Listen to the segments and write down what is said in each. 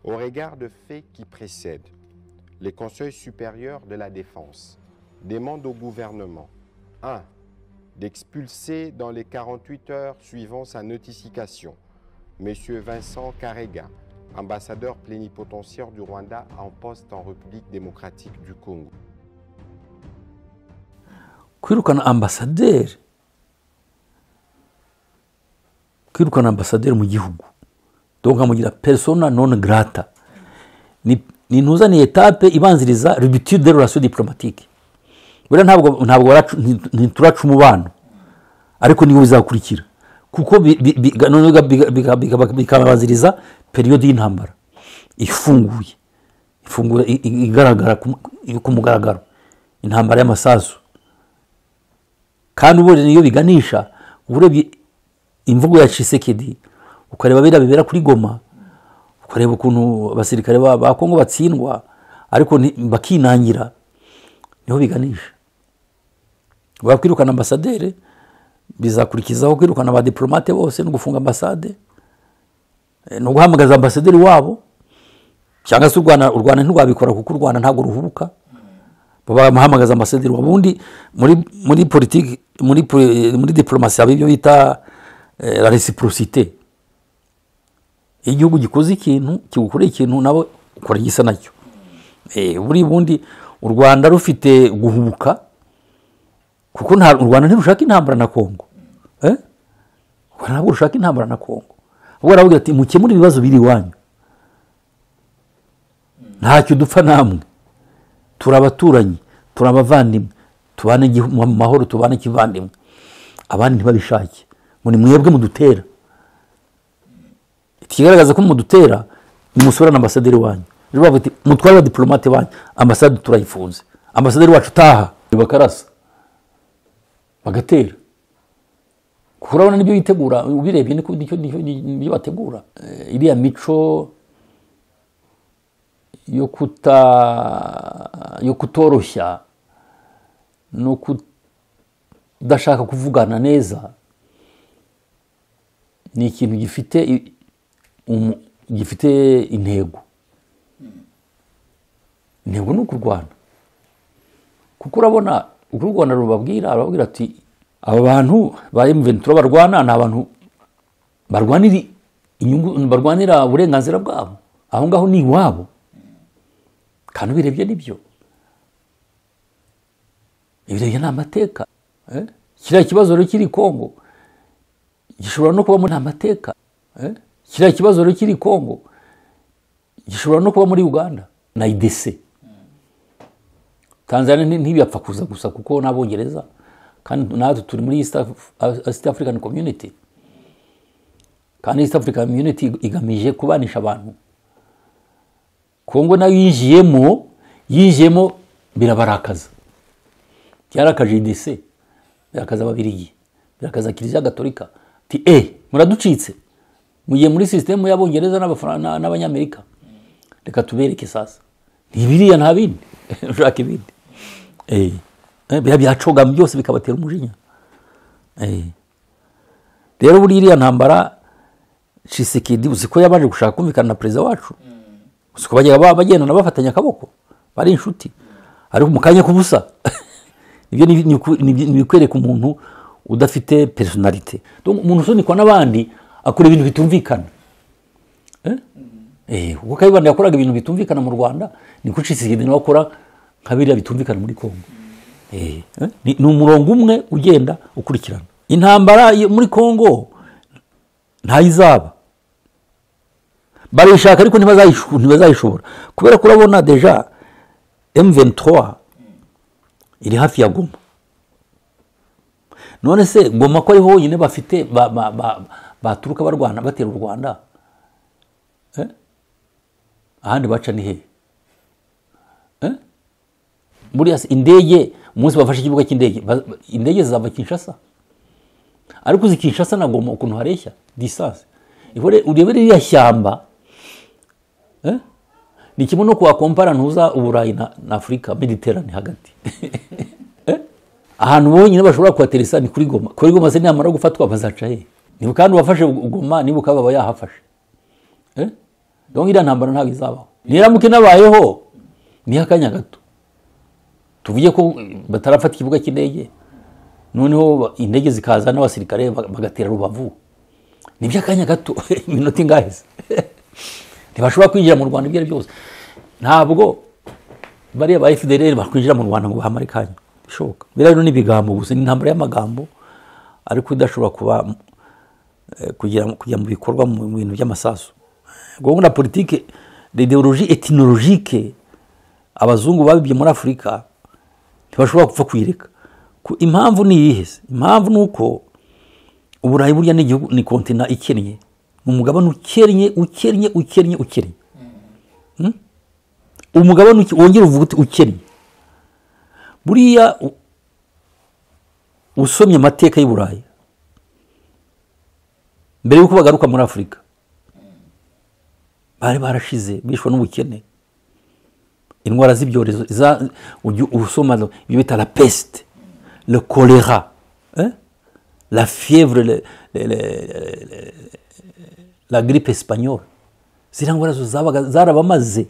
Au regard de faits qui précèdent, les conseils supérieurs de la défense demandent au gouvernement 1. D'expulser dans les 48 heures suivant sa notification M. Vincent Karega, ambassadeur plénipotentiaire du Rwanda en poste en République démocratique du Congo. kwirukana ambasaderi kwirukana ambasaderi mu gihugu donc nkamugira persona non grata ni ni intuzaniye etape ibanziriza rubitude de relation diplomatique buriya ntabwo ntabwo waracu- nti- ntituraca umubano ariko niwo bizakurikira kuko bi- bi- bi- noneho biga- biga- biga- bikabanziriza periyode y'intambara ifunguye ifungura i- i- igaragara ku- ku mugaragaro intambara y'amasasu kandi ubundi niyo biganisha urebye imvugo ya cisekedi ukareba biriya bibera kuri goma ukareba ukuntu abasirikare ba ba kongo batsindwa ariko nti- bakinangira niho biganisha bakwirukana ambasaderi bizakurikizaho kwirukana abadiplomate bose no gufunga ambasade eh, no guhamagaza ambasaderi wabo cyangwa se u rwanda u rwanda ntirwabikora kuko u rwanda ntabwo ruhubuka bamuhamagaza ambasaderi wabo ubundi muri muri politiki muri poli- muri diplomasi haba ibyo bita eh, la reciprocité iyo igihugu gikoze ikintu kigukoreye ikintu nabo ukora igisa nacyo Eh, buri bundi u rwanda rufite guhubuka kuko nta u rwanda ntirushaka intambara na kongo Eh? u rwanda ntabwo rushaka intambara na kongo ahubwo aravuga ati mukemure ibibazo biri iwanyu ntacyo dupfa namwe turi abaturanyi turi abavandimwe tubane igihu- mu mahoro tubane kivandimwe abandi ntibabishake ngo ni mwebwe mudutera ikigaragaza ko mudutera nimusurane ambasaderi wanyu rero bavuga ati mutware abadiplomate banyu ambasade turayifunze ambasaderi wacu utaha bakarasa bagatera kuko urabona nibyo bitegura ubirebye niko- nicyo nicyo- nibyo bategura Eh, iriya mico yo kuta yo kutoroshya no kudashaka kuvugana neza ni ikintu gifite i- umu- gifite intego intego ni ukurwana kuko urabona uko u rwanda rubabwira arababwira ati aba bantu ba emuventura barwana ni abantu barwanira inyungu barwanira uburenganzira bwabo aho ngaho ni iwabo kandi ubirebye nibyo ibirebye ni amateka eh? kiriya kibazo rero kiri kongo gishobora no kuba muri amateka eh? kiriya kibazo rero kiri kongo gishobora no kuba muri uganda na idc tanzania nti- ntibiyapfa kuza gusa kuko n'abongereza kandi natwe turi muri east, Af- east african community kandi east african community igamije kubanisha abantu kongo nayo yinjiyemo yinjiyemo birabarakaza byarakaje idc birakaza ababirigi birakaza kiliziya gatolika ti e muraducitse mugiye muri sisitemu y'abongereza n'Abafran- na- n'abanyamerika reka tubereke sasa ntibiriya nta bindi ushaka ibindi Eh, eh, biriya byacogama byose bikabatera umujinya Eh. rero buriya iriya ntambara cisekedi uzi ko yabanje gushaka kumvikana na perezida wacu gusa uko bajya ba- bagendana bafatanya akaboko bari inshuti ariko mu kanya k'ubusa ibyo ni- ni uku- ni- ni ibikwereka umuntu udafite personalite Donc, umuntu usunikwa n'abandi akora ibintu bitumvikana Eh? Eh, ubwo kayibanda yakoraga ibintu bitumvikana mu rwanda niko cisigede nawe akora nka biriya bitumvikana muri kongo Eh, eh, ni ni umurongo umwe ugenda ukurikirana intambara yo muri kongo ntayizaba barayishaka ariko ntibazayishu- ntibazayishobora kubera ko urabona deja M23 iri hafi ya Goma none se Goma ko ari honyine bafite ba- ba- ba- baturuka barwana batera u Rwanda Eh? ahandi baca ni hehe Eh? buriya se indege umunsi bafashe ikibuga cy'indege ba- ba- indege zizava Kinshasa ariko uzi Kinshasa na Goma ukuntu hareshya distance ihore urebe ririya shyamba eh? ni kimwe no kuwakompara ntuza uburayi na, na afurika mediterane hagati Eh? ahantu bonyine bashobora kuhateresa ni kuri goma kuri goma se niyamara gufatwa bazaca he niba kandi uwafashe goma niba ukaba yahafashe Eh? donc iriya ntambara ntabwo izabaho niramuka inabayeho niho akanya gato tuvuge ko batarafata ikibuga cy'indege noneho indege zikaza n'abasirikare bagatera rubavu ni by'akanya gato iminota ingaheze ntibashobora kwinjira mu rwanda ibyo ari byose ntabwo bariya ba fdr bakwinjira mu rwanda ngo bahamare kanya bishoboka biriya rero ni ibigambo gusa ni intambara y'amagambo ariko idashobora kuba kujya mu bikorwa mu bintu by'amasasu gahunda na politiki ideoloji etinolojike abazungu babibye muri afurika ntibashobora gupfa kuyireka impamvu ni iyihe impamvu ni uko uburayi burya ni igihugu ni kontina ikennye ni umugabane ukennye ukennye ukennye ukennye umugabane wongera uvuga uti ukennye buriya usomye amateka y'uburayi mbere y'uko bagaruka muri afurika bari barashize bishwe n'ubukene indwara z'ibyorezo usoma ibyo bita la pesite le kolera la fievre la grippe esipanyol ziriya ndwara zarabamaze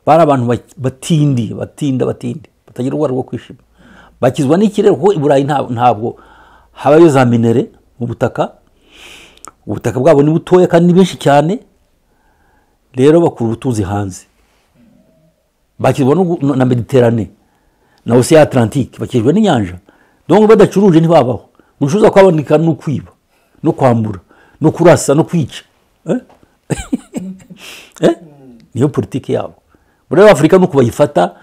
bari abantu batindi batinda batindi batagira urwara rwo kwishima bakizwa n'ikirere kuko i burayi ntabwo habayo za minere mu butaka ubutaka bwabo ni butoya kandi ni benshi cyane rero bakura ubutunzi hanze bakizwa na mediterane na ocean atlantique bakizwa n'inyanja donc badacuruje ntibabaho gucuruza kwaboneka ni ukwiba no kwambura no kurasa no kwica niyo politiki yabo muri afurika nuko bayifata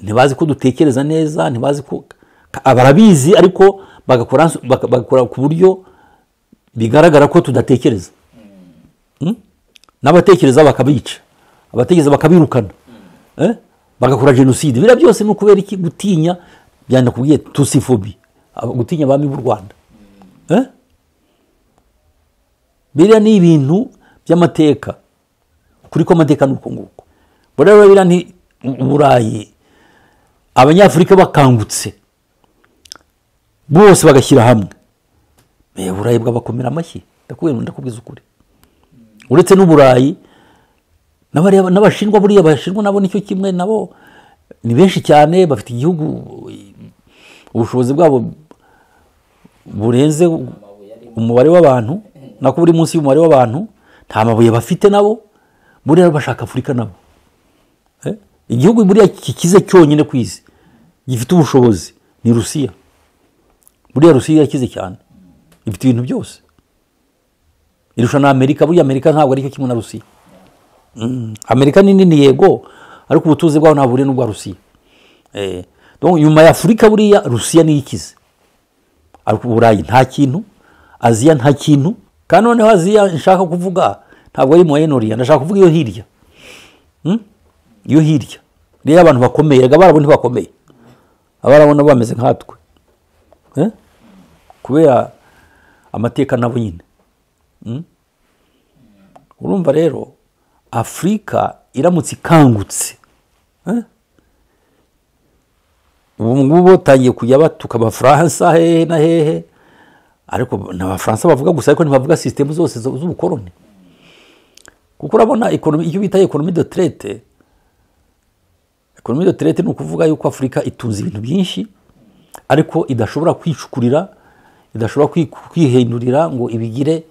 ntibazi ko dutekereza neza ntibazi ko barabizi ariko bagakora ku buryo bigaragara ko tudatekereza n'abatekereza bakabica abatekereza bakabirukana bagakora jenoside biriya byose ni ukubera iki gutinya byanda kubwiye tusifobi gutinya abami b'u rwanda biriya ni ibintu by'amateka kuri ko amateka ni uko nguko rero biriya ni uburayi abanyafurika bakangutse bose bagashyira hamwe uburayi bwabakomera amashyi ndakubwiza ukuri uretse n'uburayi n'abashinwa buriya bashinwa nabo nicyo kimwe nabo ni benshi cyane bafite igihugu ubushobozi bwabo burenze umubare w'abantu nako buri munsi y'umubare w'abantu nta mabuye bafite nabo buriya bashaka afurika nabo igihugu buriya kikize cyonyine ku isi gifite ubushobozi ni rusiya buriya rusiya irakize cyane ifite ibintu byose irusha na amerika buriya amerika ntabwo aricyo kimwe na rusiya amerika ni nini yego ariko ubutuzi bwaho ntabwo buriya n'ubwa rusiya nyuma ya afurika buriya rusiya niyo ikize ariko uburayi nta kintu aziya nta kintu kandi noneho aziya nshaka kuvuga ntabwo ari muwayenoriya ndashaka kuvuga iyo hirya iyo hirya rero abantu bakomeye reka abarabo ntibakomeye abarabo nabo bameze nkatwe kubera amateka nabo nyine urumva rero afurika iramutse ikangutse ubu ngubu batangiye kujya batuka abafaransa hehe na hehe ariko ni abafaransa bavuga gusa ariko ntibavuga sisitemu zose z'ubukoroni kuko urabona icyo bita ekonomi de terete ekonomi de terete ni ukuvuga yuko afurika itunze ibintu byinshi ariko idashobora kwicukurira idashobora kwihindurira ngo ibigire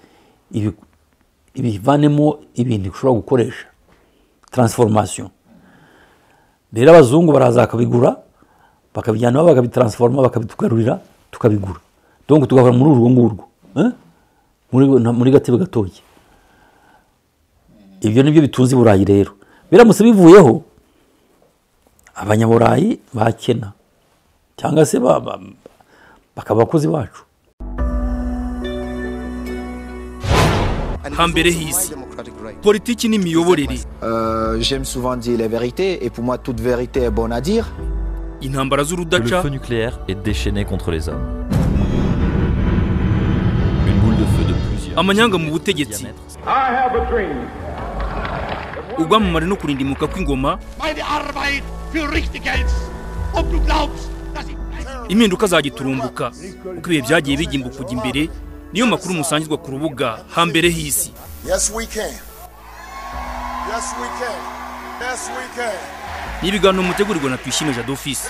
ibivanemo ibintu ishobora gukoresha taransiforomasiyo rero abazungu baraza bakabigura bakabijyanaho bakabitaransforoma bakabitugarurira tukabigura donc tugahora muri urwo ngurwo muri gatebe gatoki ibyo nibyo bitunze iburayi rero biramutse bivuyeho abanyaburayi bakena cyangwa se bakaba abakozi bacu hambere h'isi politiki n'imiyoborere intambara z'urudaca Le feu nucléaire est déchaîné contre les hommes. Une boule de feu de plusieurs. amanyanga mu butegetsi diamètres. ubwamamare no kurindimuka kw'ingoma meine Arbeit für richtig hältst und du glaubst, dass ich... impinduka zagiturumbuka uko ibihe byagiye bigimba kujya imbere niyo makuru musangizwa ku rubuga hambere h'isi Yes, we can. Yes, we can. Yes, we can. ni ibiganiro mutegurirwa na tuyishime jadofisi